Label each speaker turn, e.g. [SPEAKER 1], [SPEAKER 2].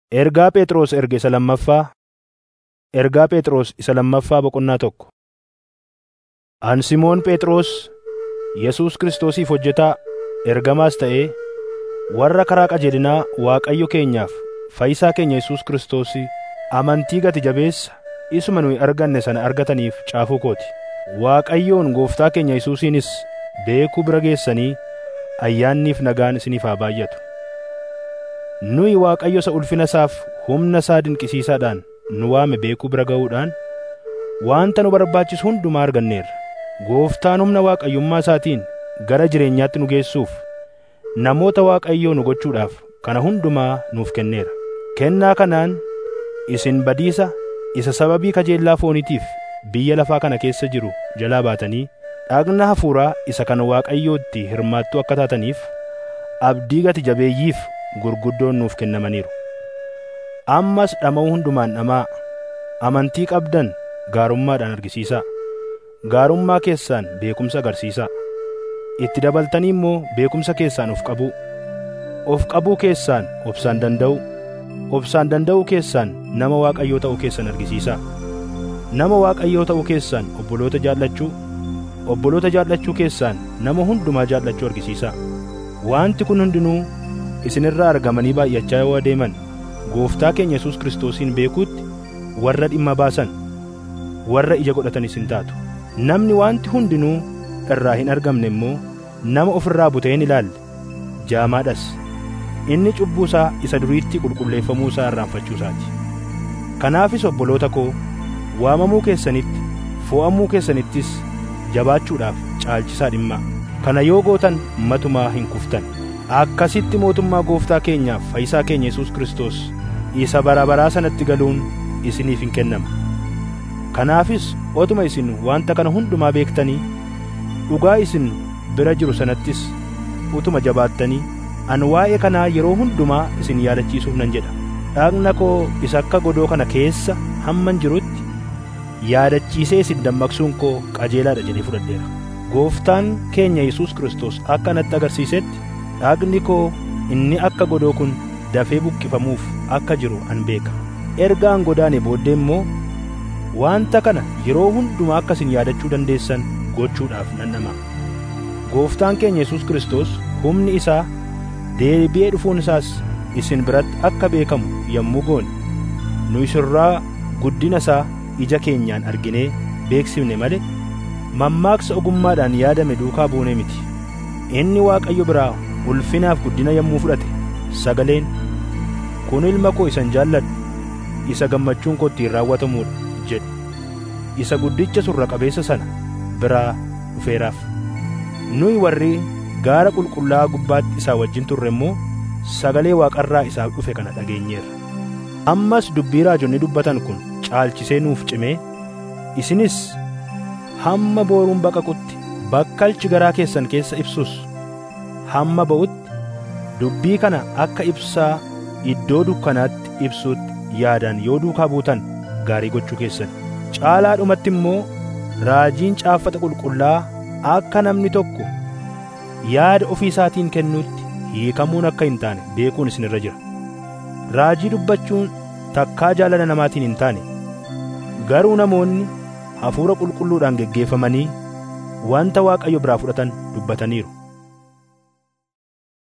[SPEAKER 1] Ergaa Phexros erge isa lammaffaa Ergaa Phexros isa lammaffaa boqonnaa tokko. An Simoon Phexros Yesuus Kiristoosiif hojjetaa ergamaas ta'ee warra karaa qajeelinaa Waaqayyo keenyaaf Fayyisaa keenya Yesuus Kiristoos amantii gati jabeessa isuma nuyi arganne sana argataniif caafuu kooti. Waaqayyoon Gooftaa keenya Yesuusiinis beekuu bira geessanii ayyaanniif nagaan isiniif haa baay'atu. Nuyi Waaqayyo isa ulfina isaaf humna isaa dinqisiisaadhaan nu waame beekuu bira ga'uudhaan wanta nu barbaachisu hundumaa arganneerra. Gooftaan humna Waaqayyummaa isaatiin gara jireenyaatti nu geessuuf namoota Waaqayyoo nu gochuudhaaf kana hundumaa nuuf kenneera. Kennaa kanaan isin badiisa isa sababii kajeellaa fooniitiif biyya lafaa kana keessa jiru jalaa baatanii dhagna hafuuraa isa kan Waaqayyootti hirmaattuu akka taataniif abdii gati jabeeyyiif gurguddoon nuuf kennamaniiru. Ammas dhama'uu hundumaan dhamaa amantii qabdan gaarummaadhaan argisiisaa. Gaarummaa keessaan beekumsa agarsiisaa. Itti dabaltanii immoo beekumsa keessaan of qabuu. Of qabuu keessaan obsaan danda'uu. Obsaan danda'uu keessaan nama Waaqayyoo ta'uu keessan argisiisaa. Nama Waaqayyoo ta'uu keessaan obboloota jaallachuu. Obboloota jaallachuu keessaan nama hundumaa jaallachuu argisiisaa. Wanti kun hundinuu isinirraa argamanii baay'achaa yoo adeeman gooftaa keenya Yesuus Kiristoosiin beekuutti warra dhimma baasan warra ija godhatan isin taatu. Namni wanti hundinuu irraa hin argamne immoo nama ofirraa butee hin ilaalle jaamaadhas. Inni cubbuu isaa isa duriitti qulqulleeffamuu isaa irraanfachuu isaati. Kanaafis obboloota koo waamamuu keessanitti fo'amuu keessanittis jabaachuudhaaf caalchisaa dhimmaa. Kana yoo gootan matumaa hin kuftan. Akkasitti mootummaa gooftaa keenyaaf fayyisaa keenya Yesuus Kiristoos isa bara baraa sanatti galuun isiniif hin kennama. Kanaafis otuma isin wanta kana hundumaa beektanii dhugaa isin bira jiru sanattis utuma jabaattanii an waa'ee kanaa yeroo hundumaa isin yaadachiisuuf nan jedha. Dhagna koo isa akka godoo kana keessa hamman jirutti yaadachiisee isin dammaqsuun koo qajeelaadha jedhee fudhadheera. Gooftaan keenya Yesuus Kiristoos akka natti agarsiisetti dhagni koo inni akka godoo kun dafee buqqifamuuf akka jiru an beeka. Erga an godaane booddee immoo wanta kana yeroo hundumaa akka isin yaadachuu dandeessan gochuudhaaf nan dhama. Gooftaan keenya Yesuus Kiristoos humni isaa deebi'ee dhufuun isaas isin biratti akka beekamu yommuu goone nu isinirraa guddina isaa ija keenyaan arginee beeksifne malee mammaaksa ogummaadhaan yaadame duukaa buune miti. Inni Waaqayyo biraa ulfinaaf guddina yommuu fudhate sagaleen kun ilma koo isan jaalladhu isa gammachuun koo ittiin raawwatamuudha jedhu isa guddicha surra qabeessa sana biraa dhufeeraaf. Nuyi warri gaara qulqullaa'aa gubbaatti isaa wajjin turre immoo sagalee waaqarraa isaaf dhufe kana dhageenyeerra. Ammas dubbii raajonni dubbatan kun caalchisee nuuf cimee isinis hamma booruun baqaqutti bakkalchi garaa keessan keessa ibsus hamma ba'utti dubbii kana akka ibsaa iddoo dukkanaatti ibsuutti yaadaan yoo duukaa buutan gaarii gochuu keessan. Caalaadhumatti immoo raajiin caaffata qulqullaa akka namni tokko yaada ofii isaatiin kennuutti hiikamuun akka hin taane beekuun isinirra jira. Raajii dubbachuun takkaa jaalala namaatiin hin taane garuu namoonni hafuura qulqulluudhaan geggeeffamanii wanta Waaqayyo biraa fudhatan dubbataniiru.